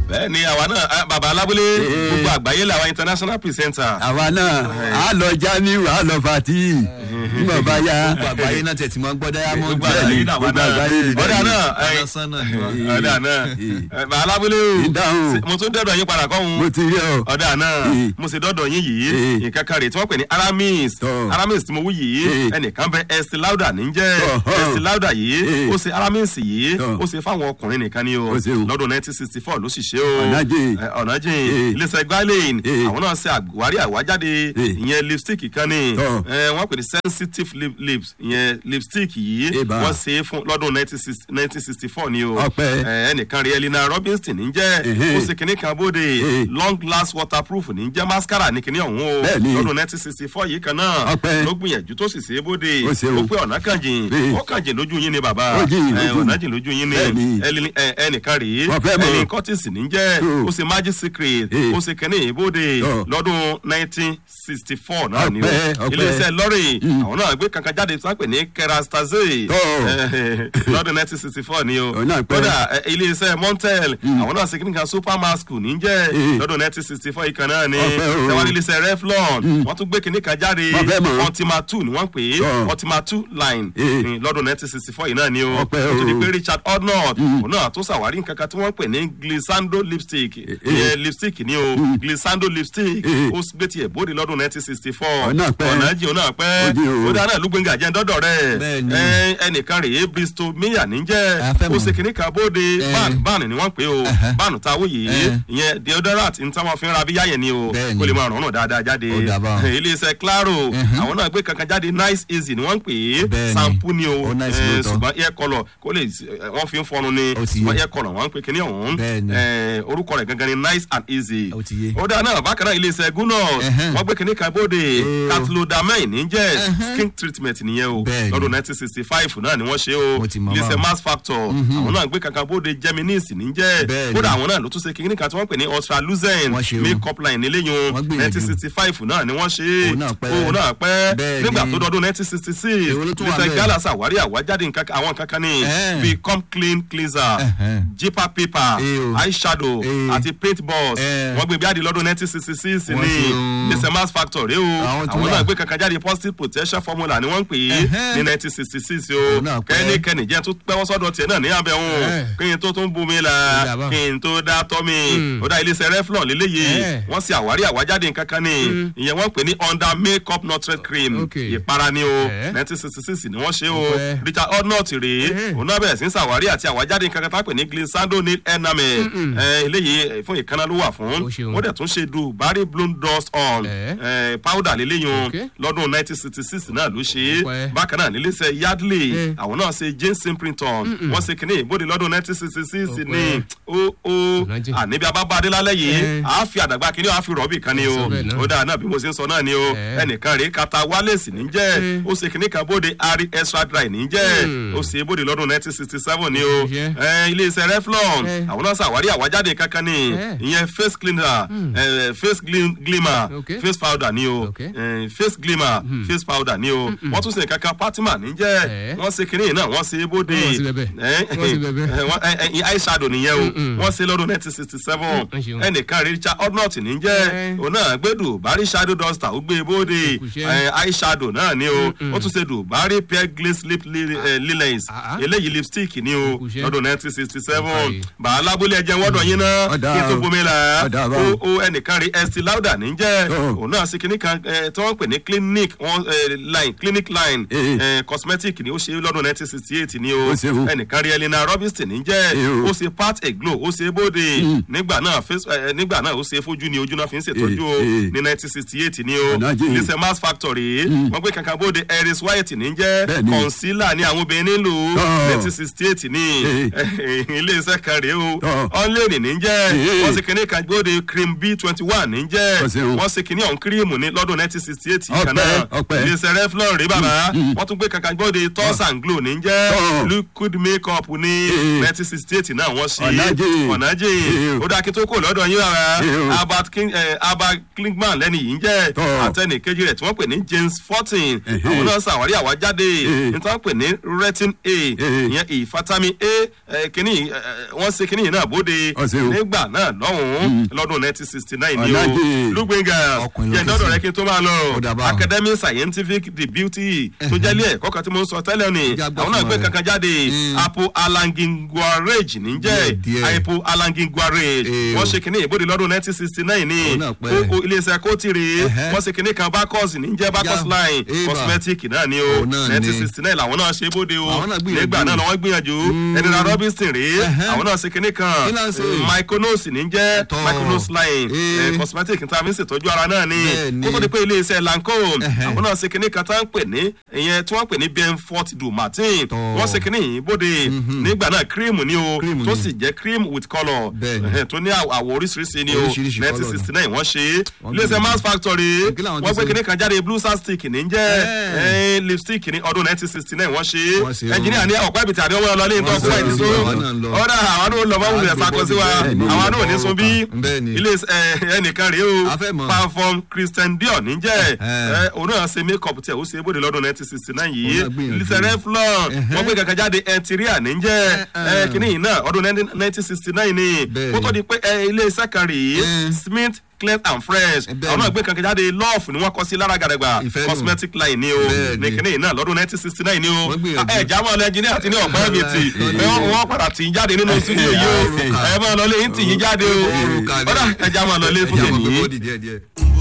bẹ́ẹ̀ ni àwa náà ah, bàbá alábúlé gbogbo àgbáyé làwa international presenter. àwa náà a lọ jamiu a lọ fati nígbà bá yá gbogbo àgbáyé náà tẹ̀ tí wọ́n gbọ́ diamond. gbogbo bẹ́ẹ̀ àgbáyé ni, làwa gbogbo náà àgbáyé ni. ọ̀dà náà ẹ̀, Adásán náà ni wọ́n. ọ̀dà náà Eh. ẹ̀, bàbá alábúlé o ìdáhùn mo tún dẹ́dọ̀ yín padà mo kọ́hún ti rí ọ ọ̀dà náà Eh. mo sì dọ́dọ̀ yín yìí Eh. nǹkan kan rè tí wọ́n pè ní aramis Tọ́. aramis tí mo wú yìí Eh. ẹnìkan bẹ ẹsì láùdà ní jẹ́ Tọ́. ẹsì láùdà yìí Eh. ó ṣe aramis yìí Tọ́. ó ṣe fáwọn ọkùnrin nìkan ni o Ó ṣe o. lọ́dún nineteen sixty four ló sì ṣe o Ọ̀nàjìn. Eh, ọ̀nàjìn Eh. iléeṣẹ́ gbalin Eh. àwọn náà ṣe àwárí àwájáde Eh. ìyẹn lipstick kan ni Tọ́. Eh, wọ́n pè ní sensitive lip lips ìyẹn lipstick yìí Eba. wọ́n ṣe é fún lọ́dún nineteen sixty four ni o Ọpẹ́. Eh, ẹnìkan rí elina robinson ní jẹ́ Ehe. ó ṣe kìnnì kan bóde Eh. long glass waterproof ní jẹ́ mascara ní kìnnì ọ̀hún o Bẹ́ẹ̀ni. lọ́dún nineteen sixty four yìí kan náà Ọpẹ́. ló gbìyànjú tó sì ṣe é bóde Ó ṣe o. ó pé ọ̀nà kan jìn Eh. ó kàn jìn lójú yín ni bàbá Ó jìn Eh, lójú. ọ̀nà jìn lójú yín ni Bẹ́ẹ̀ni. Ẹlini- eh, ẹnìkan rèé Wọ́n fẹ́ mọ̀. ẹni curtis ní jẹ́ Oh. ó ṣe magic secret Eh. ó ṣe kìnnì ìbóde Oh. lọ́dún nineteen sixty four náà ni o Ọpẹ́, ọpẹ́. iléeṣẹ́ lọ́rì àwọn náà gbé kankan jáde sápè ní kerastase Oh. lọ́dún nineteen sixty four ni o Òun náà pẹ́. kódà ẹ, iléeṣẹ́ montel àwọn náà ṣe kí nìkan supermask ní jẹ́ Eh. lọ́dún nineteen sixty four ìkan náà ni Ọpẹ́ o. tẹwàá iléeṣẹ́ reflon wọ́n tún gbé kíní kan jáde Wọ́n fẹ́ mọ̀. ultima two ni wọ́n pè é Ọ̀. ultima two line Eh. ní lọ́dún nineteen sixty four yìí náà ni o Ọpẹ́ ó tún di o. pé richard odnott òun náà tó ṣàwárí nǹkan kan tí wọ́n pè ní glissando lipstick ìyẹn lipstick ni o glissando lipstick Eh. ó gbé tiẹ̀ bóde lọ́dún nineteen sixty four Ọ̀nà pẹ́. ọ̀nà jì ọ̀nà pẹ́ Ó di o. ó dáná lùgbẹ́ngà jẹ́ dọ́dọ̀ rẹ̀ Bẹ́ẹ̀ni. ẹ, ẹnìkan rèé bristol mayor ní jẹ́ A fẹ́ ó mọ̀. ṣe kìnnì kan bóde Eh. ban ban ni wọ́n pè o Ẹhẹ́. ban táwọn yìí Eh. ìyẹn deodorant ní táwọn fi ń ra bíyá yẹn ni o Bẹ́ẹ̀ni. kó lè máa rànán dáadáa jáde Ó dà bá. iléeṣẹ́ claro Mhm. àwọn náà gbé kankan jáde nice easy ni wọ́n pè é Bẹ́ẹ̀ni. sampo ni o Ó nice Eh, lóòótọ́. ṣùgbọ́n air colour kó lè eh, wọ́n fi ń fọnu ni Ó ti yé. ṣùgbọ́n air colour wọ́n ń pè kíní ọ̀hún Bẹ́ẹ̀ni. Eh, orúkọ rẹ̀ gangan ni nice and easy Ó ti yé. ó dáa náà bákan náà iléeṣẹ́ gunners Ẹhẹ́n. wọ́n gbé kíní kan bóde Ó. catlodamine ní jẹ́ Ẹhẹ́n. skin treatment nìyẹn o Bẹ́ẹ̀ni. lọ́dún nineteen sixty five náà ni wọ́n ṣe o Mo ti mọ̀ iléeṣẹ́ báwọn. mass factor àwọn náà gbé kankan bóde geminis ní jẹ́ Bẹ́ẹ̀ni. kódà àwọn náà ló tún ṣe kíní kan tí wọ́n pè ní ultralucent Wọ́n ṣe o. makeup line níléyìn Wọ́n gbìyànjú. nineteen sixty five náà ni wọ́n ṣe Òun náà pẹ́. òun náà pẹ́ Bẹ́ẹ̀ni. nígbà tó dọdún nineteen sixty six Èwo ló tún wà iléeṣẹ́ bẹ́ẹ̀? gala ṣàwárí àwájáde nǹkan kan- àwọn kankan ní Ẹ̀hẹ́n. bíi come clean cleanser Ẹ̀hẹ́n. jipper paper Eh o. eyeshadow Eh. àti paint balls Eh. wọ́n gbé jáde lọ́dún nineteen sixty six Wọ́n ní ṣe o. iléeṣẹ́ mass factor rẹ o Àwọn tún àwọn wà. náà gbé kankan jáde positive protection formula ni wọ́n ń pè é Ẹ̀hẹ́n. ní nineteen sixty six o Òun náà pẹ́. kẹ́nikẹ́ni jẹ́ tó pẹ́wọ́ sọ́dọ̀ tiẹ̀ náà ní abẹ́ òun Eh. kí n tó tún bomi Ó la dà bá. kí n tó dá tọ́ mi ó dá iléeṣẹ́ reflon léléyìí Eh. wọ́n ṣe àwárí àwájáde nǹkan kan ní ìyẹn wọ́n pè ní under makeup nutrit cream Ok. ìpara ni o Eh. nineteen sixty six ni wọ́n ṣe o Ọpẹ́. richard odnott rèé Eh. òun náà bẹ̀rẹ̀ sí ń ṣàwárí àti àwájáde nǹkan kan tá a pè ní glissando nail enamel Eh, eléyìí eh, fún ìkànnà ló wà fún Ó ṣeun. ó dẹ̀ tún ṣe dubarry bloom dust on Eh. eh, powder léléyìn Ok. lọ́dún nineteen sixty six náà ló ṣe é Ọpẹ́. bákan náà níléeṣẹ́ yardley Eh. àwọn náà ṣe james simpleton wọ́n ṣe kínní ìbòde lọ́dún nineteen sixty six ní Ọpẹ́. ó ó Ọ̀nàjì. àníbi abábáadé lálẹ́ yìí Eh. àá fi àdàgbà kínní àá fi rọ́ọ̀bì kan ni o Sọ bẹ́ẹ̀ náà. ó dáa náà bí mo ṣe ń sọ náà ni o Eh. ẹnìkan rèé kata wálèsì ní jẹ́ Eh. ó ṣe kínní kan bóde ari extra dry ní jẹ́ Hmm. ó ṣe é bóde lọ́dún nineteen sixty seven ni o Ṣe. Eh, iléeṣẹ́ reflon Eh. àwọn náà ṣàwárí àwájáde kankan ni Eh. ìyẹn face cleaner eh, face glim- glimmer Okay. face powder ni o Okay. eh, face glimmer face powder ni o wọ́n tún ṣe kankan patima ní jẹ́ Eh. wọ́n ṣe kínní náà wọ́n ṣe é bóde Wọ́n ṣe bẹ̀bẹ̀. Eh, Wọ́n ṣe bẹ̀bẹ̀. eh, wọ́n- eh, eh, eyeshadow nìyẹn o Mm-mm. wọ́n ṣe lọ́dún nineteen sixty seven Mm, ṣeun. ẹnìkan richard odnott ní jẹ́ Eh. òun náà gbé dùbárí shadow duster ó gbé e bóde Òkùṣẹ́. eh, eyeshadow náà ni o Mm-mm. ó tún ṣe dùbárí pear glaze lip li- eh, lilies Ah, ah. eléyìí lipstick ni o Òkùṣẹ́. lọ́dún nineteen sixty seven Ọ̀kàrí. bàálà bólé ẹjẹ wọ́dọ̀ yín náà Ọ̀dà kí n tó o. bomi la Ọ̀dà ó báwo. ó ẹnìkan rí estee lauder ní jẹ́ Oh. òun náà ṣe kinní kan eh, tí wọ́n pè ní clinic wọ́n, eh, line clinic line Eh. eh, cosmetic ni ó ṣe lọ́dún nineteen sixty eight ni o Ó ṣeun. ẹnìkan rí elena robinson ní jẹ́ Eh, o. ó ṣe part a glow ó ṣe bóde nígbà náà face eh, nígbà náà ó ṣe fojú ni ojú náà fi ń ṣètọ́jú o Eh, eh. ní nineteen sixty eight ni o Ọ̀nàjì. iléeṣẹ́ mass factory wọ́n gbé kankan bóde eris white ní jẹ́ Bẹ́ẹ̀ni. concealer ní àwọn obìnrin nílò Tọ́. nineteen sixty eight ní Eh. iléeṣẹ́ kan rèé o Tọ́. ọ̀nlẹ́nì ní jẹ́ Eh. wọ́n ṣe kinní kan gbóde cream b twenty one ní jẹ́ Ó ṣeun. wọ́n ṣe kinní ọ̀hún kírímù ní lọ́dún nineteen sixty eight Ọpẹ́, kan náà ọpẹ́. iléeṣẹ́ reflon rèé bàbá wọ́n tún gbé kankan gbóde toss and glow ní jẹ́ Tọ́. liquid makeup ní Eh. nineteen sixty eight náà wọ́n ṣe Ọ̀nàjì. ọ̀nàjì Eh. ó dáa kí tó kò lọ́dọ̀ yín bàbá Eh. albert king eh, albert klingman lẹ́ni yìí ń jẹ́ Tọ́. àtẹnì kejì rẹ̀ tí wọ́n pè ní james fourteen Eh. àwọn náà ṣàwárí àwájáde Eh. ní tí wọ́n pè ní retin a Eh. ìyẹn ìfatami a eh, kìíní eh, wọ́n ṣe kìíní yìí náà bóde Ọ̀sẹ̀ o. nígbà náà lọ́hùn-ún lọ́dún nineteen sixty nine ni o Ọ̀nàjì. lugbenga Ọkùnrin ló yẹn ké dọ́dọ̀ sí. rẹ kí n tó máa lọ Ó dà báwọn. academy scientific the beauty tó jẹ́ ilé ẹ̀kọ́ kan tí mo ń sọ tẹ́lẹ̀ ni Ìjà gbọ́ àwọn náà fún gbé wa kankan jáde Mm. apo alanginguarage níjẹ́ Díẹ̀, díẹ̀. apo alanginguarage Eh, wọ́n o. ṣe kínní ìbòdì lọ́dún nineteen sixty nine ni Òun náà pẹ́. Kó- o- iléeṣẹ́ kóòtìrì Ẹ̀hẹ́. wọ́n ṣe kínní kan bacchus níjẹ́ bacchus Ya, line eh, bà. cosmetic náà ni o Òun náà ni. nineteen sixty nine làwọn náà ṣe bóde o Àwọn náà gbìyànjú. nígbà náà làwọn gbìyànjú ẹnìyàn robinson rèé Ẹ̀hẹ́. àwọn náà ṣe kínní kan Kí náà ṣe? myconos níjẹ́ Tọ́. myconos line Eh. eh, cosmetic tí a fi ń ṣètọ́jú ara náà ni Bẹ́ẹ̀ni. kó tó di pé iléeṣẹ́ lancome Ẹ̀hẹ́. àwọn náà ṣe kínní kan tá ń pè ní ìyẹn tí wọ́n pè ní benfort du martin Tọ́. wọ́n ṣe kínní yìí bóde nígbà náà cream ni o Cream tó ni. sì jẹ́ cream with colour Bẹ́ẹ̀ni. Ẹ̀hẹ́, tó ní àwọ̀ àwọ̀ oríṣiríṣi ni o Oríṣiríṣi nineteen colour sixty nine wọ́n ṣe é Wọ́n iléeṣẹ́ gbìyànjú. mass factory Kí làwọn wọ́n ti gbé ṣe? kínní kan jáde blue star stick ní jẹ́ Ẹ̀. eh, lipstick ní ọdún nineteen sixty nine wọ́n ṣe Wọ́n ṣe é o. ẹnjìníà ní ọ̀pẹ́ ìbìtì àdéhùn ọlọ́ ní ìtọ́ Wọ́n fún ṣe ẹ̀dín o. tó Àwa náà ń lọ. ọ̀dà àwọn náà lọ mọ́wùlẹ̀ Àgbègbè sakọ sí wa bẹ́ẹ̀ni. àwọn náà ò ní sun bí Bẹ́ẹ̀ni. ilé ẹnìkan rèé o A fẹ́ mọ̀. perform christian dior níjẹ́ Ẹ̀hẹ́. òun náà ṣe make up tiẹ̀ ó ṣe é bóde lọ́dún nineteen sixty nine yìí Òun náà gbìyànjú. ilé revlon Ẹ̀hẹ́. wọ́n gbé kankan jáde ẹntiria níjẹ́ Ẹ̀hẹ́. kínní yìí náà ọdún nineteen sixty nine ni Bẹ́ẹ̀ni. kó tó di pé ẹ, ilé iṣẹ́ kan rèé Ẹ̀. smith clean and fresh Bẹ́ẹ̀ni. àwọn náà gbé kankan jáde love ni wọ́n kọ sí lára gàdàgbà Ìfẹ́ nù. cosmetic line ni o Bẹ́ẹ̀ni. ní kínní yìí náà lọ́dún nineteen sixty nine ni o Wọ́n gbìyànjú. ẹ jámọ́ ọlọ́ ẹnjìníà ti ní ọ̀pẹ́ ẹ̀bìtì Lọ́dún. wọ́n padà tì í jáde nínú studio yìí o Òrùka. ẹ máa lọ lé yín tì í jáde o Òrùka ni. ọ̀dà ẹ jámọ́ ọlọ́ lé fún Ẹja mọ̀ pé tèmi. bọ́ọ̀dì díẹ̀ díẹ̀.